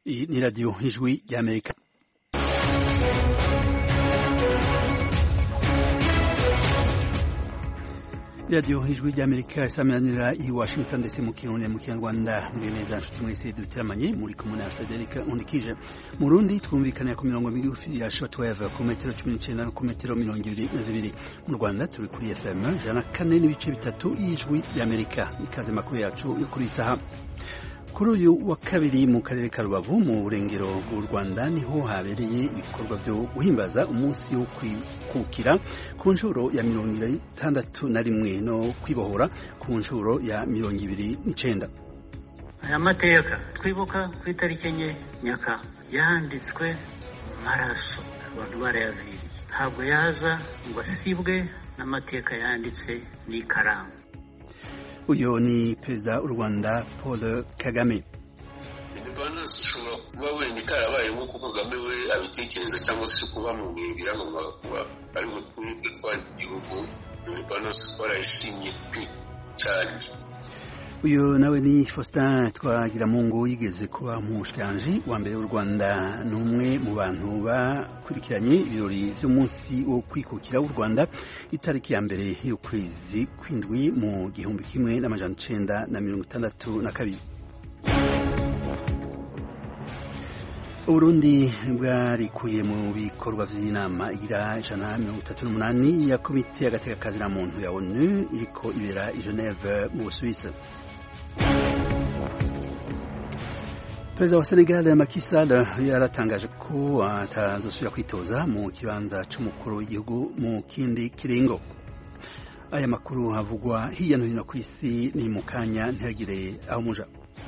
Iyi ni radiyo ijwi ry'amerika radiyo ijwi ry'amerika isaminanira i washington ndetse mu kirundi mu kinyarwanda muri neza nshuti mwese duteramanye muri kumwe na frederic undikije mu rundi twumvikanira ku mirongo migufi ya shortwave ku metero cumi n'icenda no ku metero mirongo ibiri na zibiri mu rwanda turi kuri fm ijana kane n'ibice bitatu y'ijwi ry'amerika ikaze makuru yacu yo kuri isaha kuri uyu wa kabiri mu karere ka rubavu mu burengero bw'u rwanda niho habereye ibikorwa byo guhimbaza umunsi wo kwikukira ku nshuro ya mirongo itandatu na rimwe no kwibohora ku nshuro ya mirongo ibiri n'icenda aya mateka twibuka ku itariki enye nyaka yanditswe mu maraso abantu barayaviriye ntabwo yaza ngo asibwe n'amateka yanditse n'ikaramu uyu ni perezida w'u rwanda paul kagame indepandansi ishobora kuba wenda itarabaye nk'uko kagame we abitekereza cyangwa se kuba mu bihe birangwa kuba ariho twebwe twari igihugu indepandansi twarayishimye pe cyane uyu nawe ni faustin twagiramungu yigeze kuba umushikiranji wa mbere w'u rwanda ni umwe mu bantu bakurikiranye ibirori by'umunsi wo kwikukira w'u rwanda itariki ya mbere y'ukwezi kw'indwi mu gihumbi kimwe n'amajana icenda na mirongo itandatu na kabiri uburundi bwarikuye mu bikorwa vy'inama igira ijana mirongo itatu n'umunani ya komite y'agatekakazi na muntu ya onu iriko ibera i geneve mu busuwisi perezida wa senegal Macky Sall yaratangaje ko atazosubira kwitoza mu kibanza c'umukuru w'igihugu mu kindi kiringo aya makuru havugwa hirya no hino ku isi ni mu kanya ntihagire aho muja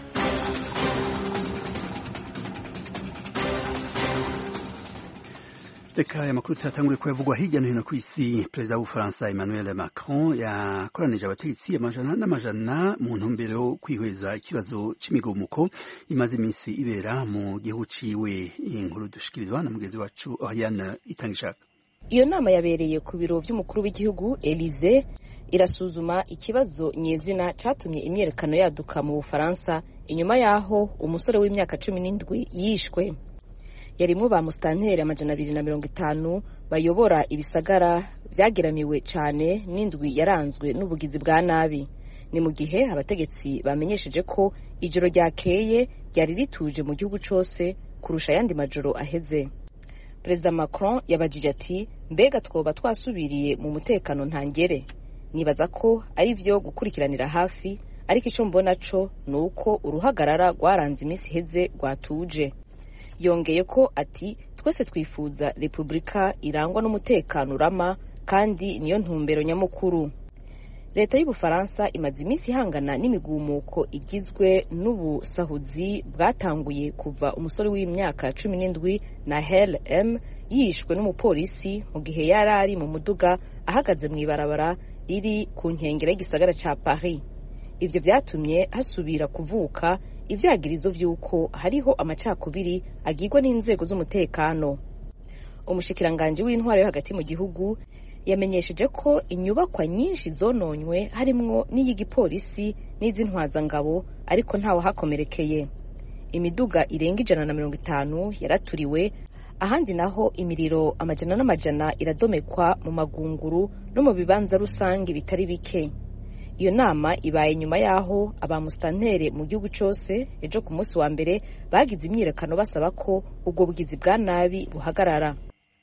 reka aya makuru tuyatangure ko yavugwa hirya no hino ku isi perezida w'ubufaransa emmanuel macron yakoranije abategetsi amajana n'amajana mu ntumbero yo kwihweza ikibazo c'imigumuko imaze iminsi ibera mu gihugu ciwe inkuru dushikirizwa na mugenzi wacu oriane itangishaka iyo nama yabereye ku biro vy'umukuru w'igihugu elize irasuzuma ikibazo nyezina catumye imyerekano yaduka mu bufaransa inyuma yaho umusore w'imyaka cumi n'indwi yishwe yarimwo ba musitanteri amajana abiri na mirongo itanu bayobora ibisagara vyageramiwe cane n'indwi yaranzwe n'ubugizi bwa nabi ni mu gihe abategetsi bamenyesheje ko ijoro ryakeye ryari rituje mu gihugu cose kurusha ayandi majoro aheze perezida macron yabajije ati mbega twoba twasubiriye mu mutekano ntangere nibaza ko ari vyo gukurikiranira hafi ariko ico mbona co ni uko uruhagarara rwaranze iminsi iheze rwatuje yongeye ko ati twese twifuza repubulika irangwa n'umutekano urama kandi niyo ntumbero nyamukuru leta y'ubufaransa imaze iminsi ihangana n'imigumuko igizwe n'ubusahuzi bwatanguye kuva umusore w'imyaka cumi n'indwi na hel m yishwe n'umupolisi mu gihe yari ari mu muduga ahagaze mu ibarabara riri ku nkengero y'igisagara ca paris ivyo vyatumye hasubira kuvuka ivyagirizo vy'uko hariho amacakubiri agirwa n'inzego z'umutekano umushikiranganji w'intwaro yo hagati mu gihugu yamenyesheje ko inyubakwa nyinshi zononywe harimwo n'iy'igipolisi n'iz'intwazangabo ariko ntawe hakomerekeye imiduga irenga ijana na mirongo itanu yaraturiwe ahandi naho imiriro amajana n'amajana iradomekwa mu magunguru no mu bibanza rusange bitari bike iyo nama ibaye nyuma y'aho abamusitantere mu gihugu cyose ejo ku munsi wa mbere bagize imyiyerekano basaba ko ubwo bugizi bwa nabi buhagarara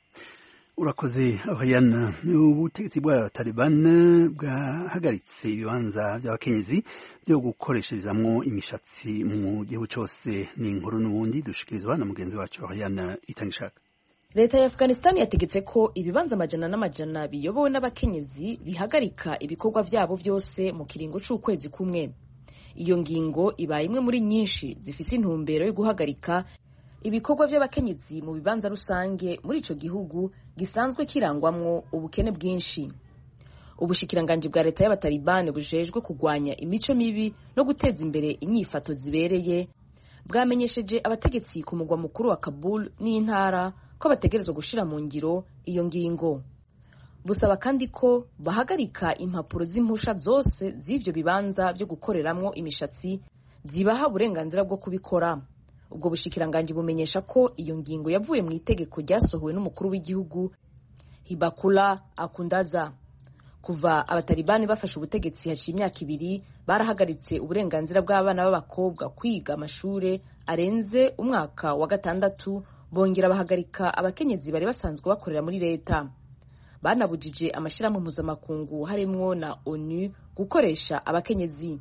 urakoze abahayana ubutegetsi bwa taliban bwahagaritse ibibanza by'abakenyezi byo gukoresherezamwo imishatsi mu gihugu cyose ni inkuru n'ubundi dushikirizwa na mugenzi wacu abahayana itangishaka leta ya afghanistan yategetse ko ibibanza amajana n'amajana biyobowe n'abakenyezi bihagarika ibikorwa vyabo vyose mu kiringo c'ukwezi kumwe iyo ngingo ibaye imwe muri nyinshi zifise intumbero yo guhagarika ibikorwa vy'abakenyezi mu bibanza rusange muri ico gihugu gisanzwe kirangwamwo ubukene bwinshi ubushikiranganji bwa leta y'abatalibani bujejwe kugwanya imico mibi no guteza imbere inyifato zibereye bwamenyesheje abategetsi ku mugwa mukuru wa kabul n'intara ko bategerezwa gushira mu ngiro iyo ngingo busaba kandi ko bahagarika impapuro z'impusha zose z'ivyo bibanza vyo gukoreramwo imishatsi zibaha uburenganzira bwo kubikora ubwo bushikiranganji bumenyesha ko iyo ngingo yavuye mu itegeko ryasohowe n'umukuru w'igihugu hibakula akundaza kuva abatalibani bafashe ubutegetsi haciye imyaka ibiri barahagaritse uburenganzira bw'abana b'abakobwa kwiga amashure arenze umwaka wa gatandatu bongera bahagarika abakenyezi bari basanzwe bakorera muri leta banabujije amashyirahamwe mpuzamakungu harimwo na onu gukoresha abakenyezi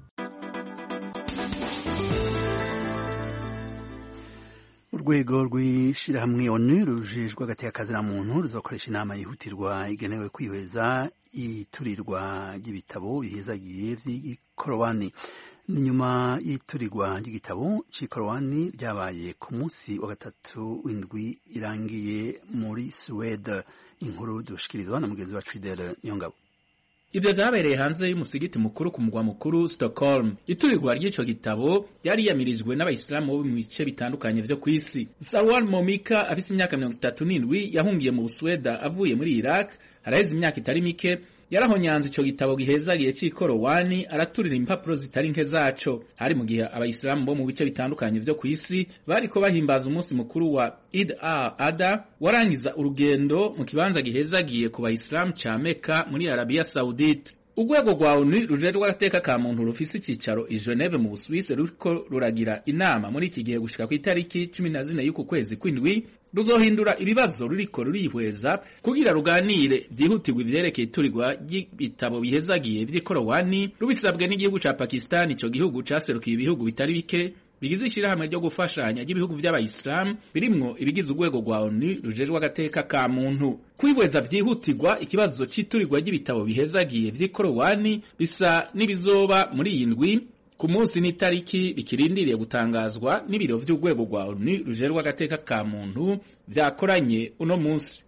urwego rw'ishyirahamwe onu rujejwe agateka na muntu ruzakoresha inama yihutirwa igenewe kwihweza iturirwa ry'ibitabo bihezagiye by'ikorowani ni nyuma y'iturirwa ry'igitabo cy'ikorowani ryabaye ku munsi wa gatatu w'indwi irangiye muri suwede inkuru dushikirizwa na mugenzi wacu fidele niyongabo Ivyo vyabereye hanze y'umusigiti mukuru ku mugwa mukuru Stockholm. Iturirwa ry'ico gitabo ryari yamirijwe n'abayisilamu bo mu bice bitandukanye vyo kw'isi. Sarwar Momika afise imyaka mirongo itatu n'indwi yahungiye mu Busweda avuye muri Iraq haraheze imyaka itari mike yarahonyanze ico gitabo gihezagiye c'ikorowani araturira impapuro zitari nke zaco hari mu gihe abayisilamu bo mu bice bitandukanye vyo kw'isi bariko bahimbaza umunsi mukuru wa Eid al-Adha warangiza urugendo mu kibanza gihezagiye ku bayisilamu ca Mecca muri Arabia Saudite urwego rwa ONU rujejwe agateka ka muntu rufise icicaro i Geneve mu Busuwisi ruriko ruragira inama muri iki gihe gushika ku itariki cumi na zine y'uku kwezi kw'indwi ruzohindura ibibazo ruriko rurihweza kugira ruganire vyihutirwa ivyerekeye iturirwa ry'ibitabo bihezagiye vy'ikorowani rubisabwe n'igihugu ca Pakistan ico gihugu caserukiye ibihugu bitari bike bigize ishirahamwe ryo gufashanya ry'ibihugu vy'abayisilamu birimwo ibigize urwego rwa ONU rujejwe agateka ka muntu kwihweza vyihutirwa ikibazo c'iturirwa ry'ibitabo bihezagiye vy'ikorowani bisa n'ibizoba muri iyi ndwi ku munsi n'itariki bikirindiriye gutangazwa n'ibiro vy'urwego rwa ONU rujerwa agateka ka muntu vyakoranye uno munsi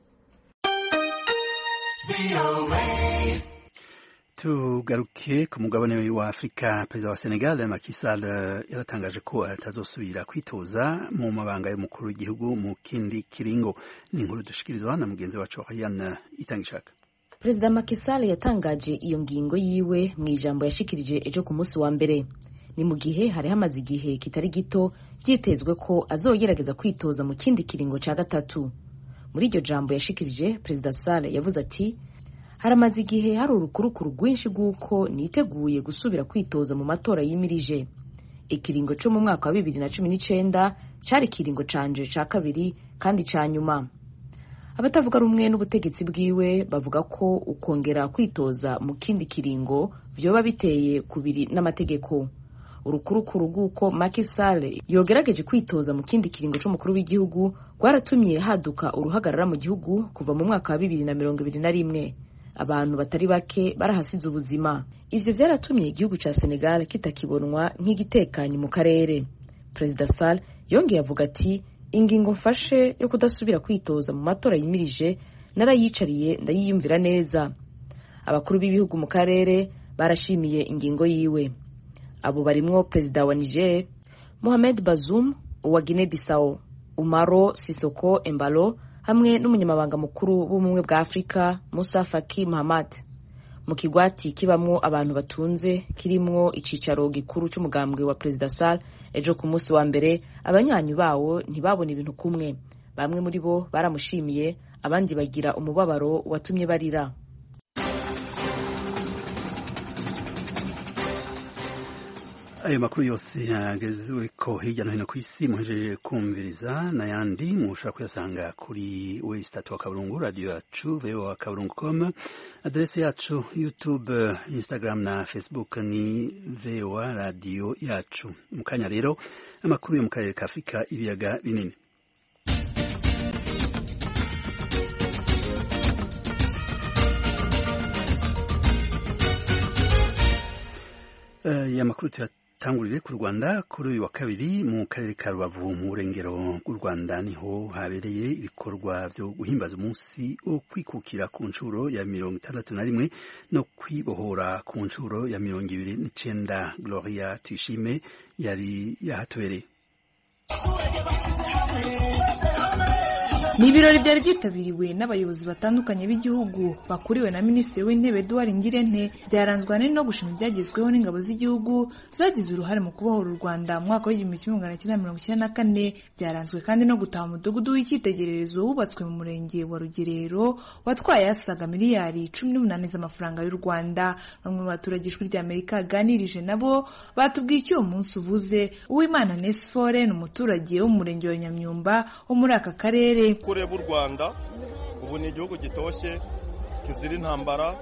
tugaruke ku mugabane wa afurika perezida wa senegal Macky Sall yaratangaje ko atazosubira kwitoza mu mabanga y'umukuru w'igihugu mu kindi kiringo ni inkuru dushikirizwa na mugenzi wacu Ryan Itangishaka perezida Macky Sall yatangaje iyo ngingo yiwe mu ijambo yashikirije ejo ku munsi wa mbere ni mu gihe hari hamaze igihe kitari gito byitezwe ko azogerageza kwitoza mu kindi kiringo cya gatatu muri iryo jambo yashikirije perezida Sall yavuze ati haramaze igihe hari urukurukuru rwinshi rw'uko niteguye gusubira kwitoza mu matora yimirije ikiringo cyo mu mwaka wa bibiri na cumi n'icenda cari ikiringo canje ca kabiri kandi ca nyuma abatavuga rumwe n'ubutegetsi bwiwe bavuga ko ukongera kwitoza mu kindi kiringo vyoba biteye kubiri n'amategeko urukurukuru rw'uko Macky Sall yogerageje kwitoza mu kindi kiringo c'umukuru w'igihugu rwaratumye haduka uruhagarara mu gihugu kuva mu mwaka wa bibiri na mirongo ibiri na rimwe abantu batari bake barahasize ubuzima ivyo vyaratumye igihugu ca Senegal kitakibonwa nk'igitekanye mu karere perezida Sall yongeye avuga ati ingingo mfashe yo kudasubira kwitoza mu matora yimirije narayicariye ndayiyumvira neza abakuru b'ibihugu mu karere barashimiye ingingo yiwe abo barimwo perezida wa Niger Mohamed Bazoum uwa Guinea Bissau Umaro Sisoko Embalo hamwe n'umunyamabanga mukuru w'ubumwe bwa Afurika Musa Faki Mahamat mu kigwati kibamwo abantu batunze kirimwo icicaro gikuru c'umugambwe wa perezida Sall ejo ku munsi wa mbere abanyanyu bawo ntibabona ibintu kumwe bamwe muri bo baramushimiye abandi bagira umubabaro watumye barira ayo makuru yose yagezwe ko hirya no hino ku isi muhejeje kumviriza n'ayandi mushobora kuyasanga kuri wesitatu wa kaburungu radiyo yacu voa kaburungu com aderesi yacu youtube instagram na facebook ni voa radiyo yacu mu kanya rero amakuru yo mu karere ka afurika ibiyaga binini aya makuru tuyatangurire ku rwanda kuri uyu wa kabiri mu karere ka rubavu mu burengero bw'u rwanda niho habereye ibikorwa byo guhimbaza umunsi wo kwikukira ku nshuro ya mirongo itandatu na rimwe no kwibohora ku nshuro ya mirongo ibiri n'icenda gloria tuyishime yari yahatubereye ni ibirori byari byitabiriwe n'abayobozi batandukanye b'igihugu bakuriwe na minisitiri w'intebe Edouard Ngirente byaranzwe ahanini no gushima ibyagezweho n'ingabo z'igihugu zagize uruhare mu kubohora u Rwanda mu mwaka w'igihumbi kimwe magana cyenda mirongo icyenda na kane byaranzwe kandi no gutaha umudugudu w'icyitegererezo wubatswe mu murenge wa Rugerero watwaye asaga miliyari cumi n'umunani z'amafaranga y'u Rwanda bamwe mu baturage ijwi ry'Amerika yaganirije nabo batubwiye icyo uwo munsi uvuze Uwimana Nesphore ni umuturage wo mu murenge wa Nyamyumba wo muri aka karere kureba u Rwanda ubu ni igihugu gitoshye kizira intambara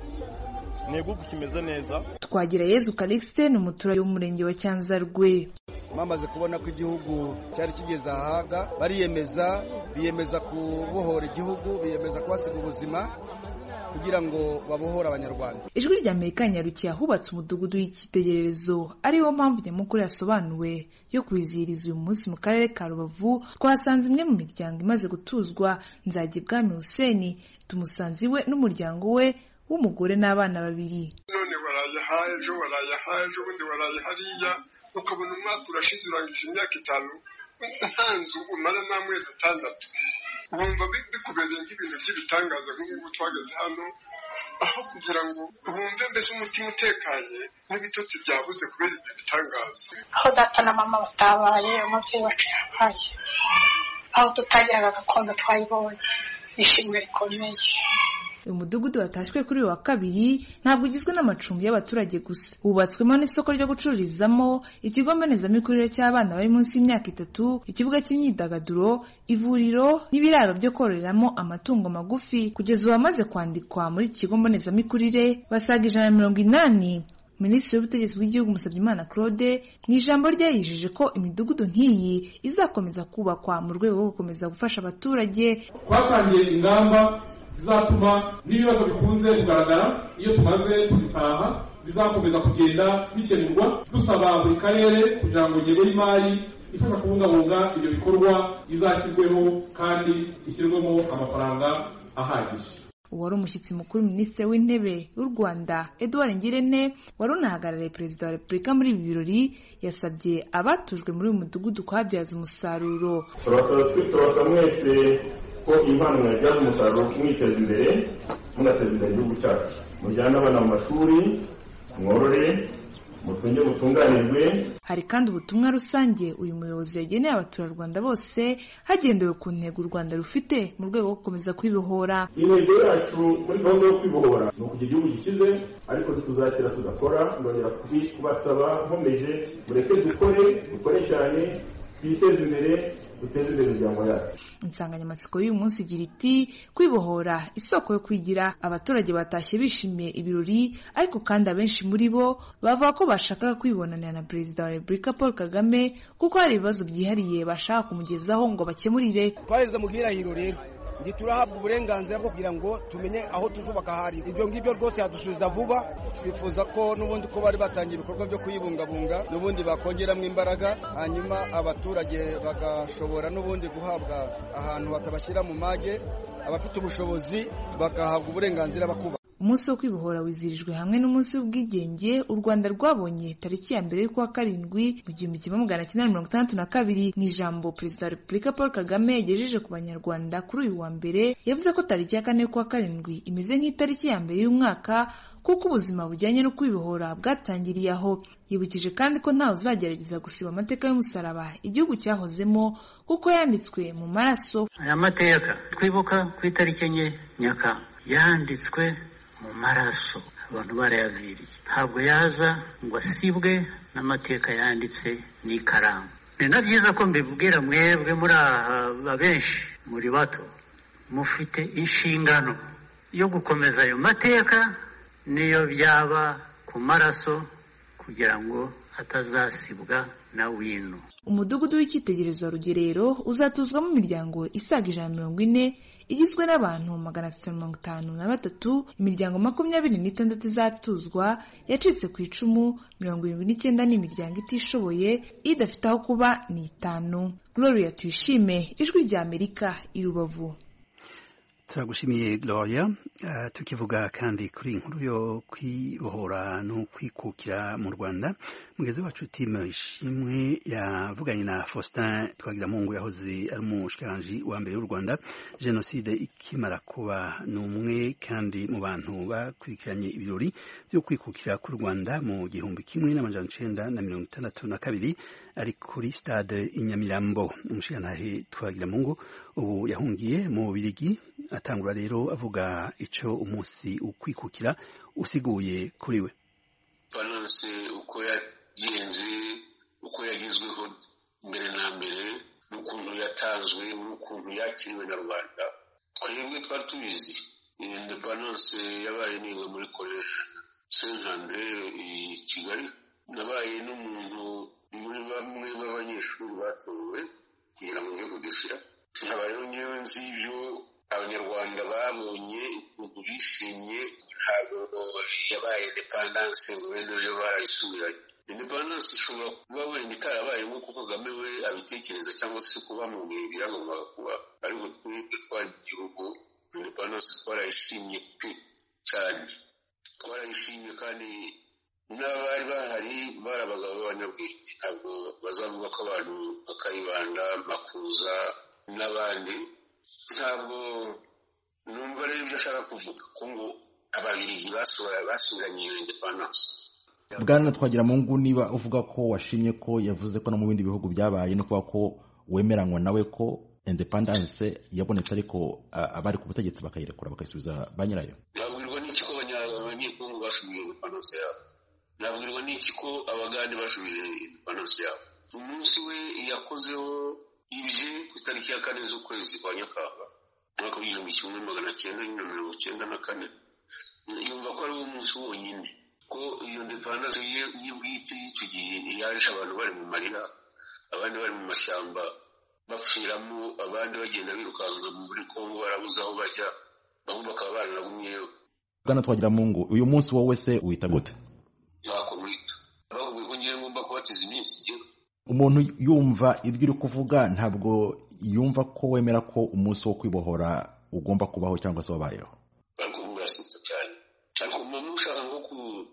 ni igihugu kimeze neza twagira Yezu Calixte ni umuturage w'umurenge wa Cyanzarwe bamaze kubona ko igihugu cyari kigeze ahaga bariyemeza biyemeza kubohora igihugu biyemeza kuhasiga ubuzima kugira ngo babohore abanyarwanda ijwi rya amerika nyarukiye ahubatse umudugudu w'icyitegererezo ariwo mpamvu nyamukuru yasobanuwe yo kwizihiriza uyu munsi mu karere ka rubavu twasanze imwe mu miryango imaze gutuzwa nzajya ibwami huseni tumusanze iwe n'umuryango we w'umugore n'abana babiri none waraye aha ejo waraye aha ejo ubundi waraye hariya ukabona umwaka urashize urangije imyaka itanu nta nzu umara n'amezi atandatu wumva bikubereye nk'ibintu by'ibitangaza nk'ubu twageze hano aho kugira ngo wumve mbese umutima utekanye n'ibitotsi byabuze kubera ibyo bitangaza aho data na mama batabaye umubyeyi wacu yabaye aho tutagiraga gakondo twayibonye ishimwe rikomeye uyu mudugudu watashywe kuri uyu wa kabiri ntabwo ugizwe n'amacumbi y'abaturage gusa wubatswemo n'isoko ryo gucururizamo ikigo mbonezamikurire cy'abana bari munsi y'imyaka itatu ikibuga cy'imyidagaduro ivuriro n'ibiraro byo kororeramo amatungo magufi kugeza ubu bamaze kwandikwa muri iki kigo mbonezamikurire basaga ijana na mirongo inani minisitiri w'ubutegetsi bw'igihugu Musabyimana claude mu ijambo rye yijeje ko imidugudu nk'iyi izakomeza kubakwa mu rwego rwo gukomeza gufasha abaturage twatangiye ingamba zizatuma n'ibibazo bikunze kugaragara iyo tumaze kuzitaha bizakomeza kugenda bikemurwa dusaba buri karere kugira ngo ingengo y'imari ifasha kubungabunga ibyo bikorwa izashyirweho kandi ishyirwemo amafaranga ahagije uwari umushyitsi mukuru minisitiri w'intebe w'u rwanda edouard ngirente wari unahagarariye perezida wa repubulika muri ibi birori yasabye abatujwe muri uyu mudugudu kuhabyaza umusaruro turabasaba mwese ko impano mwabyaza umusaruro mwiteza imbere munateza imbere igihugu cyacu mujyane abana mu mashuri mworore mutunge mutunganirwe hari kandi ubutumwa rusange uyu muyobozi yageneye abaturarwanda bose hagendewe ku ntego u rwanda rufite mu rwego rwo gukomeza kwibohora intego yacu muri gahunda yo kwibohora ni ukugira igihugu gikize ariko tuzakira tugakora ndongera kubasaba nkomeje mureke dukore dukore cyane twiteze imbere duteze imbere imiryango yacu insanganyamatsiko y'uyu munsi igira iti kwibohora isoko yo kwigira abaturage batashye bishimiye ibirori ariko kandi abenshi muri bo bavuga ko bashakaga kwibonanira na perezida wa repubulika paul kagame kuko hari ibibazo byihariye bashaka kumugezaho ngo bakemurire twageze mu bwirahiro rero ndi turahabwa uburenganzira bwo kugira ngo tumenye aho tuzubaka hari ibyo ngibyo rwose yadusubiza vuba twifuza ko n'ubundi ko bari batangiye ibikorwa byo kuyibungabunga n'ubundi bakongeramo imbaraga hanyuma abaturage bagashobora n'ubundi guhabwa ahantu batabashyira mu mage abafite ubushobozi bagahabwa uburenganzira bakuba umunsi wo kwibohora wizihirijwe hamwe n'umunsi w'ubwigenge u rwanda rwabonye tariki ya mbere y'ukwa karindwi mu gihumbi kimwe magana cyenda mirongo itandatu na kabiri mu ijambo perezida wa repubulika paul kagame yagejeje ku banyarwanda kuri uyu wa mbere yavuze ko tariki ya kane y'ukwa karindwi imeze nk'itariki ya mbere y'umwaka kuko ubuzima bujyanye no kwibohora bwatangiriye aho yibukije kandi ko ntawe uzagerageza gusiba amateka y'umusaraba igihugu cyahozemo kuko yanditswe mu maraso aya mateka twibuka ku itariki enye nyakanga yanditswe mu maraso abantu barayaviriye ntabwo yaza ngo asibwe n'amateka yanditse n'ikaramu ni na byiza ko mbibwira mwebwe muri aha benshi muri bato mufite inshingano yo gukomeza ayo mateka niyo byaba ku maraso kugira ngo atazasibwa na wino umudugudu w'icyitegererezo wa rugerero uzatuzwamo imiryango isaga ijana na mirongo ine igizwe n'abantu magana atatu mirongo itanu na batatu imiryango makumyabiri n'itandatu izatuzwa yacitse ku icumu mirongo irindwi n'icyenda ni imiryango itishoboye idafite aho kuba ni itanu gloria tuyishime ijwi rya amerika i rubavu turagushimiye gloria uh, tukivuga kandi kuri inkuru yo kwibohora no kwikukira mu rwanda mugezi wacu timu ishimwe yavuganye na faustin twagiramungu yahoze ari umushikiranganji wa mbere w'u rwanda jenoside ikimara kuba ni umwe kandi mu bantu bakurikiranye ibirori byo kwikukira k'u rwanda mu gihumbi kimwe n'amajana icenda na mirongo itandatu na kabiri ari kuri stade i nyamirambo umushikirantahe twagiramungu ubu yahungiye mu birigi atangura rero avuga ico umunsi ukwikukira usiguye kuri we panonse uko yagenze uko yagezweho mbere na mbere n'ukuntu yatanzwe n'ukuntu yakiriwe na rwanda twebwe twari tubizi indepanonse yabaye niga muri koleji saint andre i kigali nabaye n'umuntu muri bamwe b'abanyeshuri batowe kugira ngo njye kudefira nkaba rero ngewe nzi ibyo abanyarwanda babonye ukuntu bishimye ntabwo yabaye indepandanse ngo wenda yo barayisubiranye indepandanse ishobora kuba wenda itarabaye nk'uko kagame we abitekereza cyangwa se kuba mu bihe biragombaga kuba ariko twebwe twari igihugu indepandanse twarayishimye pe cyane twarayishimye kandi n'abari bahari bari abagabo b'abanyabwenge ntabwo bazavuga ko abantu bakayibanda makuza n'abandi ntabwo numva rero ibyo ashaka kuvuga ko ngo ababirigi basubiranye iyo indepandanse bwana twagira mu ngu niba uvuga ko washimye ko yavuze ko no mu bindi bihugu byabaye no kuba ko wemeranywa nawe ko independence yabonetse ariko abari ku butegetsi bakayirekura bakayisubiza ba nyirayo nabwirwa n'iki ko abanyekongo basubije independence yabo nabwirwa n'iki ko abagande basubije independence yabo umunsi we yakozeho ibye ku itariki ya kane z'ukwezi kwa nyakanga umwaka w'igihumbi kimwe magana cyenda na mirongo cyenda na kane yumva ko ari wo munsi wonyine ko iyo ndepandanse ye bwite y'icyo gihe yaje abantu bari mu marira abandi bari mu mashyamba bapfiramo abandi bagenda birukanka muri kongo barabuze aho bajya bamwe bakaba baranagumyeyo bwana twagira mu ngo uyu munsi wowe se wita gute ntako mwita bavuga ko ngiye ngomba kubateza iminsi igera umuntu yumva ibyo uri kuvuga ntabwo yumva ko wemera ko umunsi wo kwibohora ugomba kubaho cyangwa se wabayeho ariko murasetsa cyane ariko umuntu ushaka nko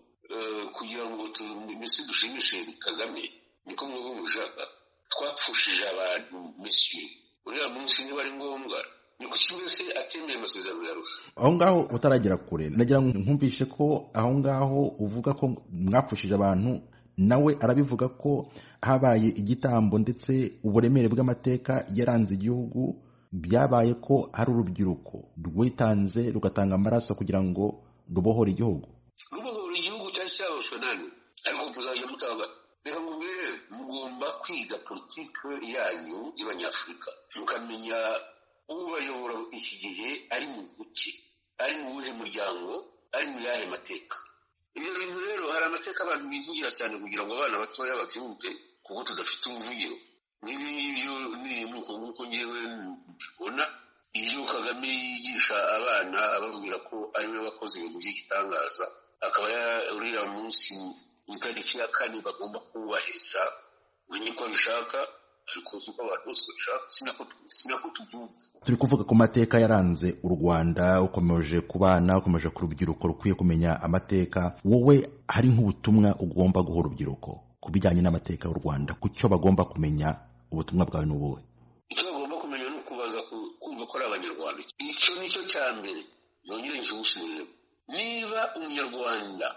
kugira ngo mbese dushimishe kagame niko mwebwe mushaka twapfushije abantu mesiye uriya munsi niba ari ngombwa ni kuki mbese atemeye amasezerano yarusha aho ngaho utaragera kure nagira ngo nkumvishe ko aho ngaho uvuga ko mwapfushije abantu nawe arabivuga ko habaye igitambo ndetse uburemere bw'amateka yaranze igihugu byabaye ko hari urubyiruko rwitanze rugatanga amaraso kugira ngo rubohore igihugu rubohora igihugu cyari cyaboshwe nani ariko muzajya mutanga reka mubwire mugomba kwiga politike yanyu y'abanyafurika mukamenya ubayobora iki gihe ari mu buki ari mu wuhe muryango ari mu yahe mateka ibyo bintu rero hari amateka abantu bivugira cyane kugira ngo abana batoya babyumve kuko tudafite ubuvugiro n'ibi ngibyo ni nuko nguko ngewe mbibona ibyo kagame yigisha abana ababwira ko ari we wakoze ibintu by'igitangaza akaba uriya munsi ku itariki ya kane bagomba kubahiriza umenye ko abishaka ariko uko abantu bose babishaka sinako tubyumva turi kuvuga ku mateka yaranze u rwanda ukomeje ku bana ukomeje ku rubyiruko rukwiye kumenya amateka wowe hari nk'ubutumwa ugomba guha urubyiruko ku bijyanye n'amateka y'u rwanda ku cyo bagomba kumenya ubutumwa bwawe ni ubuhe icyo bagomba kumenya ni ukubanza kumva ko ari abanyarwanda icyo ni cyo cya mbere yongere nkiwusubiremo niba umunyarwanda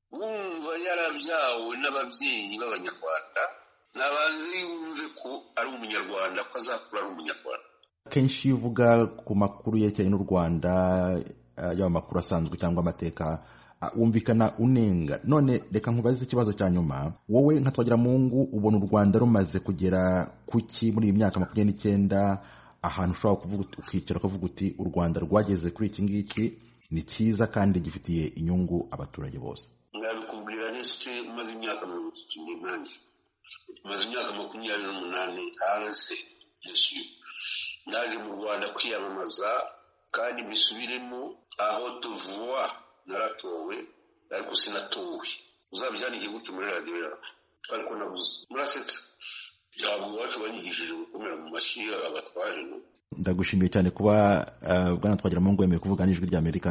wumva yarabyawe n'ababyeyi b'abanyarwanda nabanze yumve ko ari umunyarwanda ko azakura ari umunyarwanda kenshi iyo uvuga ku makuru yerekeranye n'u rwanda yaba amakuru asanzwe cyangwa amateka wumvikana unenga none reka nkubaze ikibazo cya nyuma wowe nka twagiramungu ubona u rwanda rumaze kugera kuki muri iyi myaka makumyabiri n'icyenda ahantu ushobora kuvuga ukicara ukavuga uti u rwanda rwageze kuri iki ngiki ni cyiza kandi gifitiye inyungu abaturage bose nabikubwira nese umaze imyaka mirongo itatu n'umunani maze imyaka makumyabiri n'umunani hanze yesu naje mu rwanda kwiyamamaza kandi mbisubiremo aho tuvuwa naratowe ariko sinatowe uzabyandike gutyo muri radiyo yawe ariko nabuze murasetsa ntabwo iwacu banyigishije gukomera mu mashyi abatware ndagushimiye cyane kuba bwana twagira mu ngo wemeye kuvuga n'ijwi ry'amerika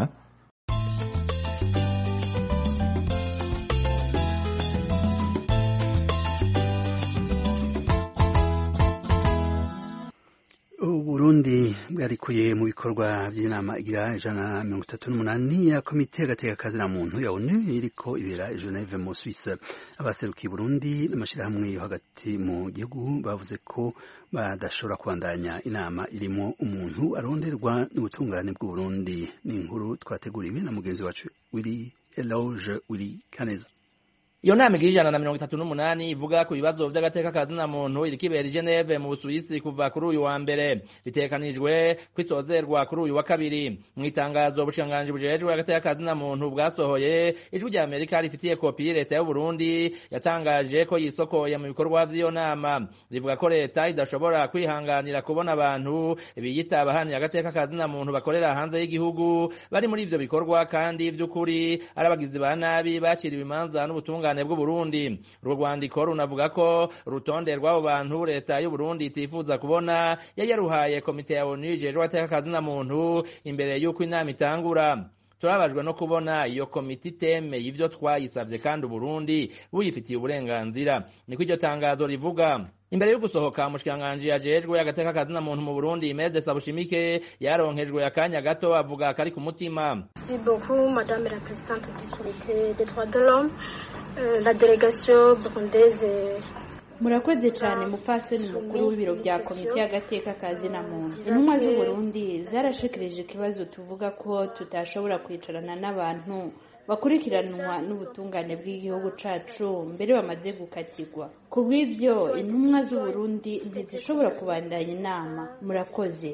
uburundi bwarikuye mu bikorwa by'inama igira ijana na mirongo itatu n'umunani ya komite y'agatekakazi na muntu ya onu iriko ibera i geneve mu suisse abaserukiye burundi n'amashyirahamwe yo hagati mu gihugu bavuze ko badashobora kubandanya inama irimo umuntu aronderwa n'ubutungane bw'uburundi ni inkuru twateguriwe na mugenzi wacu wiri eloge wiri kaneza iyo nama igira ijana na mirongo itatu n'umunani ivuga ku bibazo vy'agateka ka zina muntu iriko ibera i geneve mu busuwisi kuva kuri uyu wa mbere bitekanijwe kwisozerwa kuri uyu wa kabiri mu itangazo ubushikiranganji bujejwe agateka ka zina muntu bwasohoye ijwi rya amerika rifitiye kopi leta y'uburundi yatangaje ko yisokoye mu bikorwa vy'iyo nama rivuga ko leta idashobora kwihanganira kubona abantu biyita abahanira agateka ka zina muntu bakorera hanze y'igihugu bari muri ivyo bikorwa kandi vy'ukuri ari abagizi ba nabi baciriwe imanza n'ubutungane ubutungane bw'uburundi urwo rwandiko runavuga ko urutonde rw'abo bantu leta y'uburundi itifuza kubona yari yaruhaye komite ya onu ijejwe agateka na muntu imbere y'uko inama itangura turabajwe no kubona iyo komite itemeye ivyo twayisavye kandi uburundi buyifitiye uburenganzira niko iryo tangazo rivuga imbere yo gusohoka umushikiranganji yajejwe agateka kazina muntu mu Burundi Mede Sabushimike yaronkejwe akanya gato avuga kari ku mutima Merci beaucoup madame la présidente du comité des droits de l'homme euh, la délégation burundaise murakoze cyane mupfasoni mukuru w'ibiro bya komite y'agateka kazina muntu intumwa z'uburundi zarashikirije ikibazo tuvuga ko tutashobora kwicarana n'abantu bakurikiranwa n'ubutungane bw'igihugu cacu mbere bamaze gukatirwa ku bw'ivyo intumwa z'uburundi ntizishobora kubandanya inama murakoze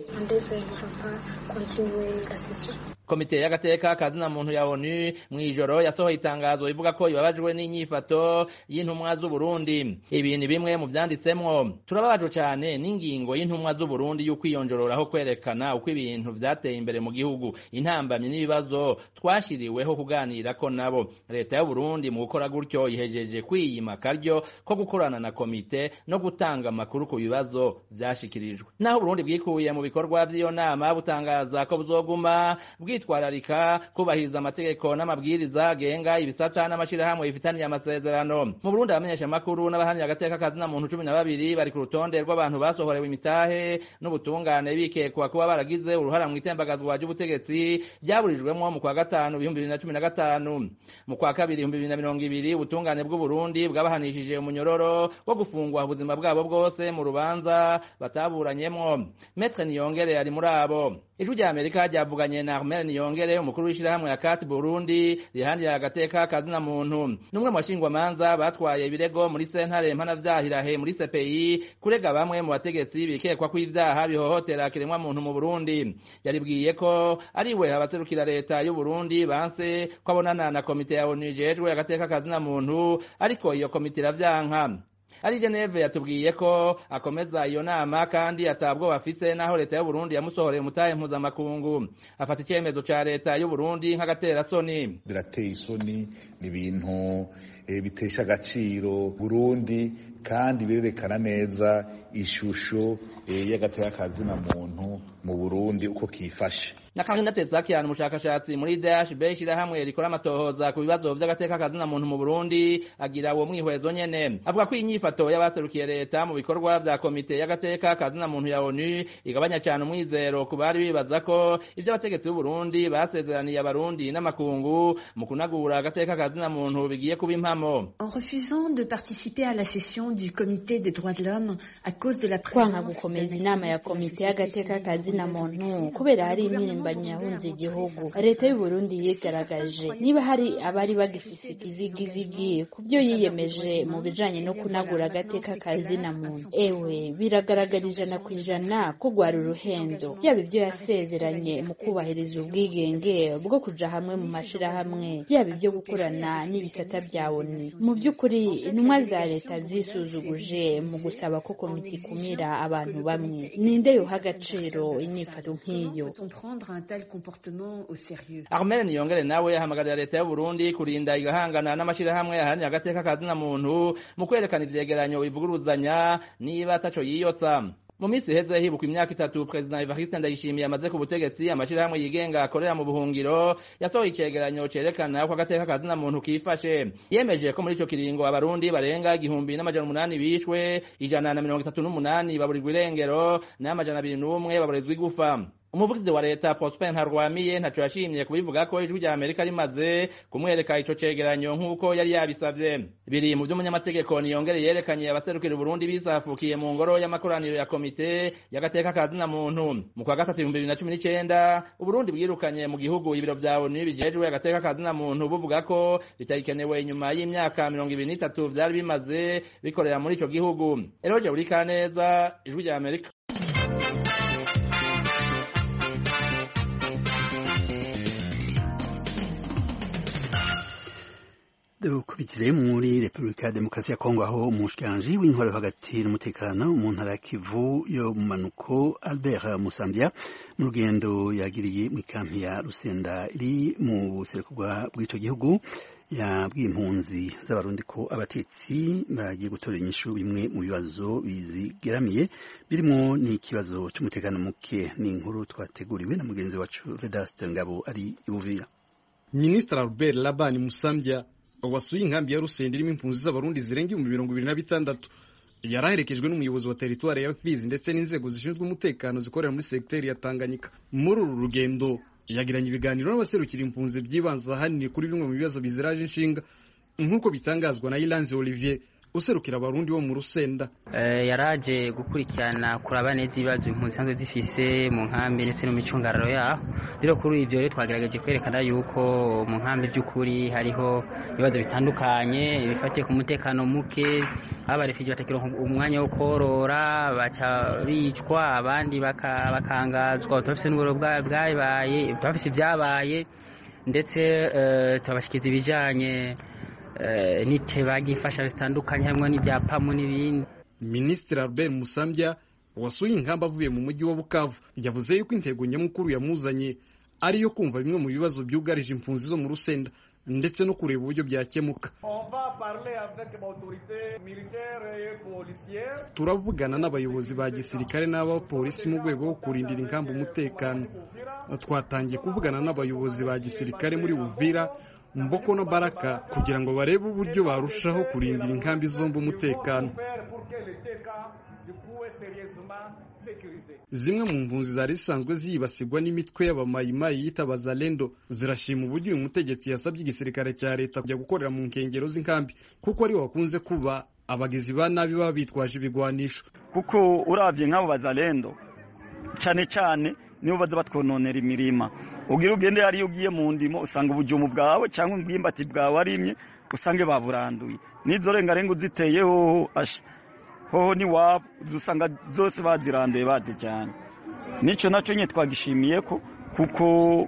komite y'agateka kazina muntu ya onu mw'ijoro yasohoye itangazo ivuga ko ibabajwe n'inyifato y'intumwa z'uburundi ibi ni bimwe mu vyanditsemwo turababajwe cane n'ingingo y'intumwa z'uburundi y'ukwiyonjororaho kwerekana uko ibintu vyateye imbere mu gihugu intambamyi n'ibibazo twashiriweho kuganira ko nabo leta y'uburundi mu gukora gutyo ihejeje kwiyima akaryo ko gukorana na komite no gutanga amakuru ku bibazo vyashikirijwe naho uburundi bwikuye mu bikorwa vy'iyo nama butangaza ko buzoguma bwitwararika kubahiriza amategeko n'amabwiriza agenga ibisata n'amashirahamwe bifitaniye amasezerano mu burundi abamenyesha amakuru n'abahanira agateka kazina muntu cumi na babiri bari ku rutonde rw'abantu basohorewe imitahe n'ubutungane bikekwa kuba baragize uruhara mu itembagazwa ry'ubutegetsi ryaburijwemwo mu kwa gatanu ibihumbi bibiri na cumi na gatanu mu kwa kabiri ibihumbi bibiri na mirongo ibiri ubutungane bw'uburundi bwabahanishije umunyororo wo gufungwa ubuzima bwabo bwose mu rubanza bataburanyemwo metre niyongere ari muri abo ijwi rya amerika ryavuganye na armel niyongere umukuru w'ishirahamwe ya kati burundi rihandira agateka kazina muntu n'umwe mu bashingwamanza batwaye ibirego muri sentare mpanavyahilahe muri cpi kurega bamwe mu bategetsi bikekwa ko ivyaha bihohotera kiremwa muntu mu burundi yaribwiye ko ari we abaserukira leta y'uburundi banse ko abonana na komite ya onu ijejwe agateka kazina muntu ariko iyo komite iravyanka ari Geneve yatubwiye ko akomeza iyo nama kandi atabwo bafise naho leta y'u Burundi yamusohoreye umutahe mpuzamakungu afata icyemezo ca leta y'u Burundi nk'agatera soni birateye isoni ni ibintu e, bitesha agaciro Burundi kandi birerekana neza ishusho e, y'agateka kazina muntu mu Burundi uko kifashe nakangina Tezakian umushakashatsi muri DHB ishirahamwe rikora amatohoza ku bibazo vy'agateka kazina muntu mu Burundi agira uwo mwihwezo nyene avuga ko inyifato y'abaserukiye leta mu bikorwa vya komite y'agateka kazina muntu ya ONU igabanya cyane umwizero ku bari bibaza ko ivyo abategetsi b'u Burundi basezeraniye abarundi n'amakungu mu kunagura agateka kazina muntu bigiye kuba impamo en refusant de participer à la session du comité des droits de l'homme à cause de la kwanga gukomeza inama ya komite y'agateka kazina muntu kubera hari impirimbanyi yahunze igihugu leta y'u Burundi yigaragaje niba hari abari bagifise ikizigizigi ku byo yiyemeje mu bijanye no kunagura agateka kazina muntu ewe biragaragara ijana ku ijana ko rwari uruhendo byaba ibyo yasezeranye mu kubahiriza ubwigenge bwo kuja hamwe mu mashirahamwe byaba ibyo gukorana n'ibisata bya ONU mu by'ukuri intumwa za leta zisuzuguje mu gusaba ko komite ikumira abantu bamwe ninde yoha agaciro inyifato nk'iyo Armel Niyongere nawe ahamagarira leta y'u Burundi kurinda igahangana n'amashirahamwe ahanira agateka kazina muntu mu kwerekana ivyegeranyo bivuguruzanya niba ataco yiyotsa mu minsi iheze hibukwa imyaka itatu perezida evariste ndayishimiye amaze ku butegetsi amashirahamwe yigenga akorera mu buhungiro yasohoye icegeranyo cerekana ko agateka kazina muntu kifashe yemeje ko muri ico kiringo abarundi barenga igihumbi n'amajana umunani bishwe ijana na mirongo itatu n'umunani baburirwa irengero n'amajana abiri n'umwe baburizwa igufa umuvugizi wa leta Prosper Ntarwamiye ntaco yashimye kubivuga ko ijwi rya Amerika rimaze kumwereka ico cegeranyo nk'uko yari yabisavye biri mu vy'umunyamategeko niyongere yerekanye abaserukira Burundi bisafukiye mu ngoro y'amakoraniro ya komite y'agateka kazina muntu mu kwa gatatu ibihumbi bibiri na cumi n'icenda Uburundi bwirukanye mu gihugu ibiro vya ONU bijejwe agateka kazina muntu buvuga ko bitagikenewe inyuma y'imyaka mirongo ibiri n'itatu vyari bimaze bikorera muri ico gihugu Eroje Burikaneza ijwi rya Amerika dukubitire muri repubulika ya demokarasi ya kongo aho umushikiranji w'intwaro hagati n'umutekano mu ntara ya kivu yo mu manuko albert musambya mu rugendo yagiriye mu ikampi ya rusenda iri mu buseruko bw'ico gihugu yabwiye impunzi z'abarundi ko abatetsi bagiye gutora inyishu bimwe mu bibazo bizigeramiye birimo n'ikibazo c'umutekano muke ni inkuru twateguriwe na mugenzi wacu vedaste ngabo ari ibuvira minisitiri albert labani musambya wasuye inkambi ya rusenda irimo impunzi z'abarundi zirenga ibihumbi mirongo ibiri na bitandatu yari aherekejwe n'umuyobozi wa teritwari ya fizi ndetse n'inzego zishinzwe umutekano zikorera muri segiteri ya tanganyika muri uru rugendo yagiranye ibiganiro n'abaserukira impunzi byibanze ahanini kuri bimwe mu bibazo biziraje inshinga nk'uko bitangazwa na iranze olivier userukira abarundi bo mu rusenda yaraje gukurikirana kuraba neza ibibazo impunzi zisanzwe zifise mu nkambi ndetse no mu micungararo yaho rero kuri ibyo rero twagerageje kwerekana yuko mu nkambi by'ukuri hariho ibibazo bitandukanye bifatiye ku mutekano muke abarefugee batakironka umwanya wo korora baca bicwa abandi bakangazwa bafise n'uburo bwabaye bafise ibyabaye ndetse turabashikiriza ibijanye n'iteba ry'imfasha zitandukanye harimo n'ibyapamu n'ibindi minisitiri albert musambya wasuye ingamba avuye mu mujyi wa bukavu yavuze yuko intego nyamukuru yamuzanye ari iyo kumva bimwe mu bibazo byugarije impunzi zo mu rusenda ndetse no kureba uburyo byakemuka turavugana n'abayobozi ba gisirikare n'abapolisi mu rwego rwo kurindira ingamba umutekano twatangiye kuvugana n'abayobozi ba gisirikare muri buvira mboko no baraka kugira ngo barebe uburyo barushaho kurindira inkambi zombi umutekano zimwe mu mpunzi zari zisanzwe zibasirwa n'imitwe y'abamayimayi yitabaza lendo zirashima uburyo uyu mutegetsi yasabye igisirikare cya leta kujya gukorera mu nkengero z'inkambi kuko aribo bakunze kuba abagizi ba nabi baba bitwaje ibigwanisho kuko urabye nk'abo bazalendo cyane cyane nibo baza batwononera imirima ubwira ugende hariyo ugiye mu ndimo usanga ubujumu bwawe cyangwa ubwimbati bwawe arimye usange baburanduye n'izo rengarenga uziteyeho asha hoho n'iwabo usanga zose baziranduye bazijyanye n'icyo nacyo nyine twagishimiye ko kuko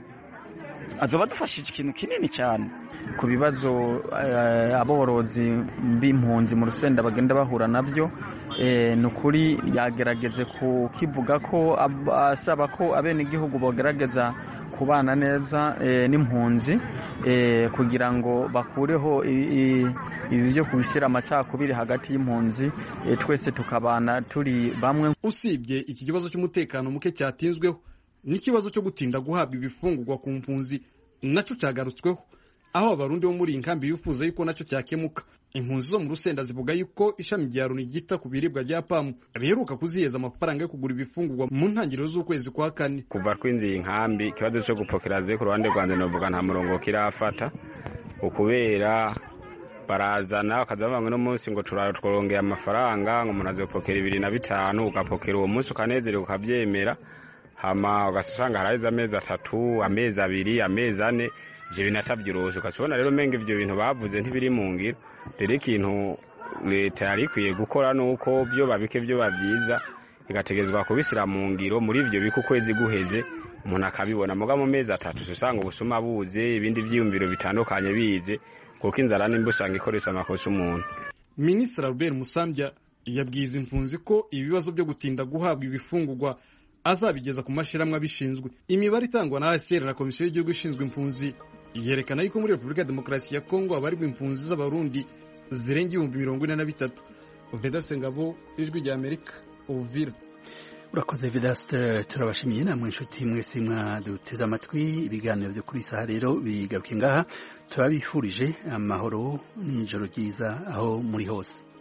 azoba badufashije ikintu kinini cyane ku bibazo aborozi b'impunzi mu rusenda bagenda bahura nabyo ni ukuri yagerageze kukivuga ko asaba ko abenegihugu bagerageza kubana neza n'impunzi kugira ngo bakureho ibi byo kubishyira amacakubiri hagati y'impunzi twese tukabana turi bamwe usibye iki kibazo cy'umutekano muke cyatinzweho n'ikibazo cyo gutinda guhabwa ibifungurwa ku mpunzi nacyo cyagarutsweho aho abarundi bo muri iyi nkambi bifuza yuko nacyo cyakemuka impunzi zo mu rusenda zivuga yuko ishami rya loni ryita ku biribwa rya pamu riheruka kuziheza amafaranga yo kugura ibifungurwa mu ntangiriro z'ukwezi kwa kane kuva twinjiye inkambi ikibazo cyo gupokera ze ku ruhande rwanjye navuga nta murongo kirafata ukubera barazana bakaza bavuga uno munsi ngo turongeye amafaranga ngo umuntu azopokera ibiri na bitanu ugapokera uwo munsi ukanezerewe ukabyemera hama ugasanga haraheze amezi atatu amezi abiri amezi ane ibyo bintu atabyirose ukabona rero menga ibyo bintu bavuze ntibiri mu ngiro rero ikintu leta yari ikwiye gukora ni uko byo babike byo babyiza igategezwa kubishyira mu ngiro muri ibyo bika ukwezi guheze umuntu akabibona muga mu mezi atatu usanga ubusuma buze ibindi byiyumviro bitandukanye bize kuko inzara nimba usanga ikoresha amakosa umuntu minisitiri albert musambya yabwiye izi impunzi ko ibibazo byo gutinda guhabwa ibifungurwa azabigeza ku mashyirahamwe abishinzwe imibare itangwa na ASR na komisiyo y'igihugu ishinzwe impunzi yerekana yuko muri repubulika ya demokarasi ya kongo habarirwa impunzi z'abarundi zirenga ibihumbi mirongo ine na bitatu vedase ngabo ijwi rya amerika uvira urakoze vedaste turabashimiye namwe inshuti mwese mwaduteze amatwi ibiganiro byo kuri isaha rero bigaruke ngaha turabifurije amahoro n'ijoro ryiza aho muri hose